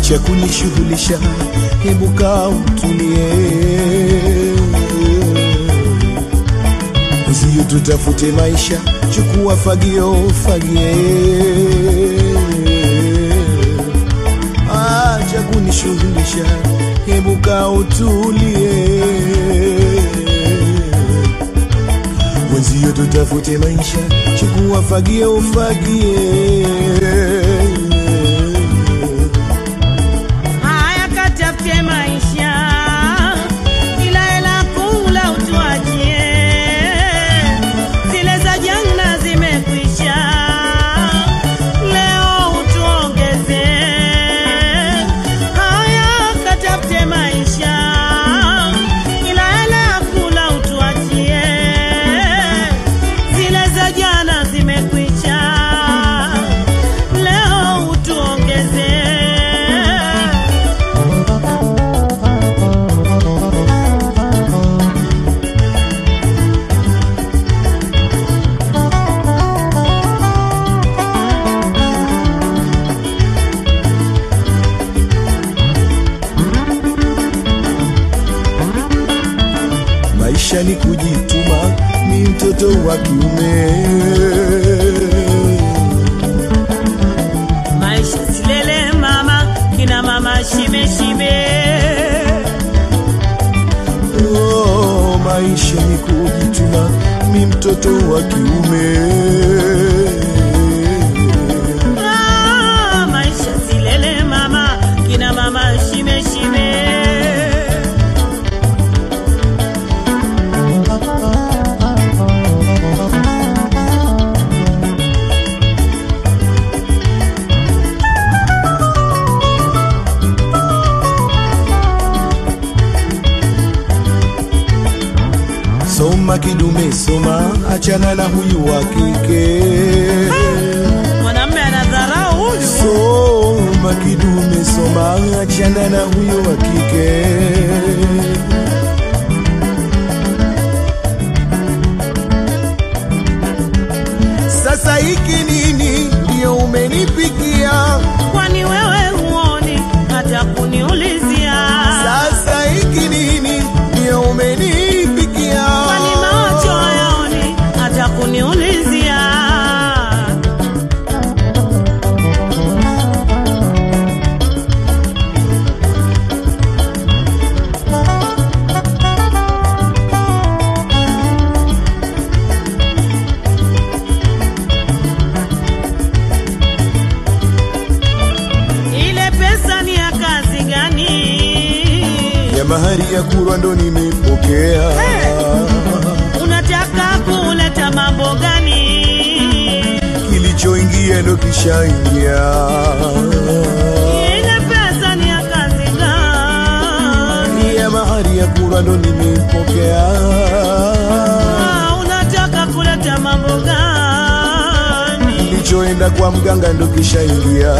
acha kunishughulisha, hebu kaa utulie, uzio tutafute maisha, chukua fagio fagie, acha kunishughulisha, hebu kaa utulie mwenzio tutafute maisha, chukua fagio ufagie. Haya, katafute maisha, ila hela kula utuachie, zile za jana zimekwisha, leo utuongeze. Haya, katafute maisha, ila hela kula utuachie, zile za jana zimekwisha, leo utuongeze. Maisha ni kujituma, ni mtoto wa kiume. maisha silele mama kina mama shibe shibe Oh, maisha ni kujituma, ni mtoto wa kiume. ah, maisha silele mama kina mama shibe shibe Soma kidume, soma, achana na huyu wa kike. mwanamme anadharau huyu Soma kidume, soma, achana na huyu wa kike. Sasa hiki nini ndio umenipikia? kwani wewe huoni hata kuniulizia Sasa hiki nini ndio umenipikia? kwani macho hayaoni hata kuniulizia ile pesa ni ya kazi gani ya mahari ya kurwa ndo nimepokea. unataka kuleta mambo gani Kilichoingia ndo kishaingia. ile pesa ni ya kazi gani ya mahari ya kurwa ndo nimepokea. Ah, unataka kuleta mambo gani Kilichoenda kwa mganga ndo kishaingia.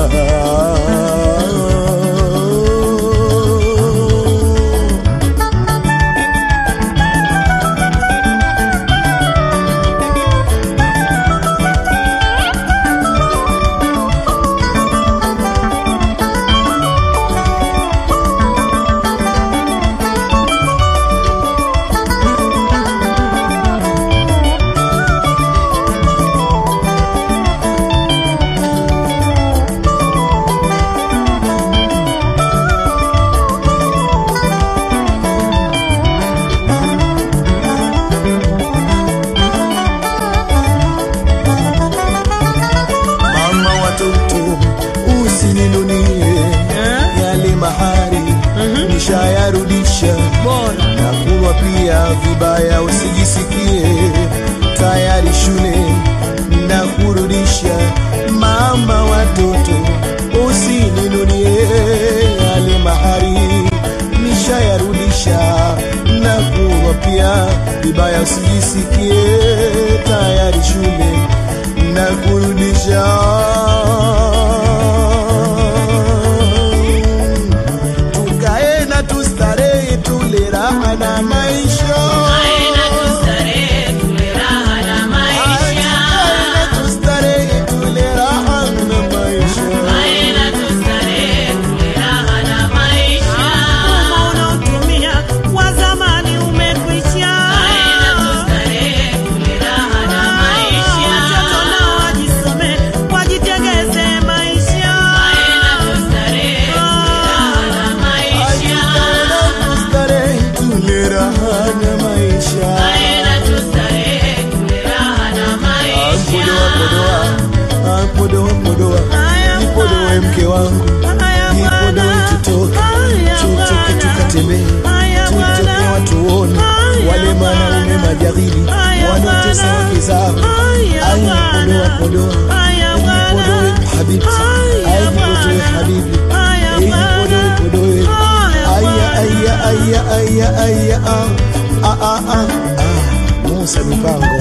Mama watoto usininunie Eh? yale mahari nishayarudisha bora na kulwa pia vibaya, usijisikie tayari shule na kurudisha. Mama watoto usininunie yale mahari nishayarudisha na kulwa pia vibaya, usijisikie tayari shule na kurudisha tukae na tustarehe tule raha na maisha aina tustarehe tule raha na maisha Tukae na tustarehe tule raha na maisha aina tustarehe tule raha podoa podoa Haya nipodoe bwana. mke wangu Haya nipodoe bwana. tutoke Haya tutoke bwana. tukatembee Haya tutoke bwana. watuone Haya wale manaume bwana. majahili Haya wanaotesa bwana. wake zao Haya ai bwana. podoa podoa Haya nipodoe bwana. habibti Haya ai nipodoe bwana. habibi Haya ai nipodoe bwana. podoe Haya aya bwana. aya aya aya aya ah ah ah ah ah Musa mipango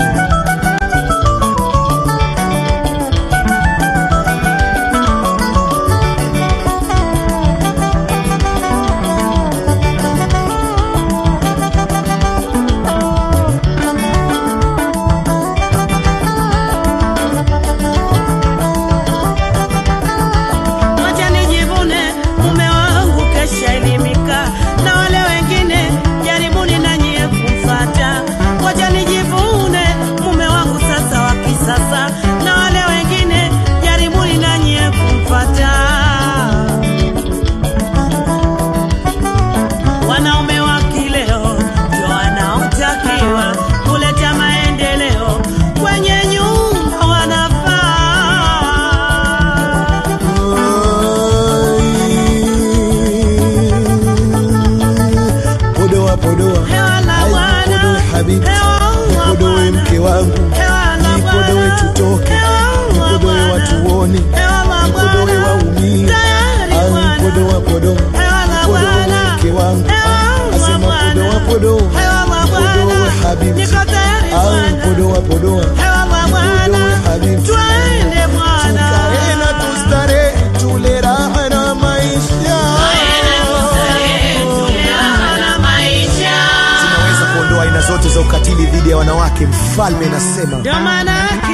Wacha nijivune mume wangu kesha elimika, na wale wengine jaribuni na nyie kumfata. Wacha nijivune mume wangu sasa wa kisasa, na wale wengine jaribuni na nyie kumfata. Wanaume wa kileo ndio wanaotakiwa kuleta maendeleo kwenye nyumba wanafaa podoa podoa Hewa la Ai, Bwana. nipodoe habibti Hewa la nipodoe Bwana. mke wangu Hewa la nipodoe Bwana. tutoke Hewa la nipodoe Bwana. watuone Hewa la nipodoe Bwana. waumie Tayari Ai, Bwana. podoa podoa Hewa la nipodoe Bwana. mke wangu Hewa Ah, la asema Bwana. podoa podoa Hewa la nipodoe Bwana. habibti Niko tayari Ai, Bwana. podoa podoa Hewa la Bwana. nipodoe habibti Twende Bwana. Tukae na tustarehe tule raha na maisha tunaweza kuondoa aina zote za ukatili dhidi ya wanawake mfalme nasema Ndio maana yake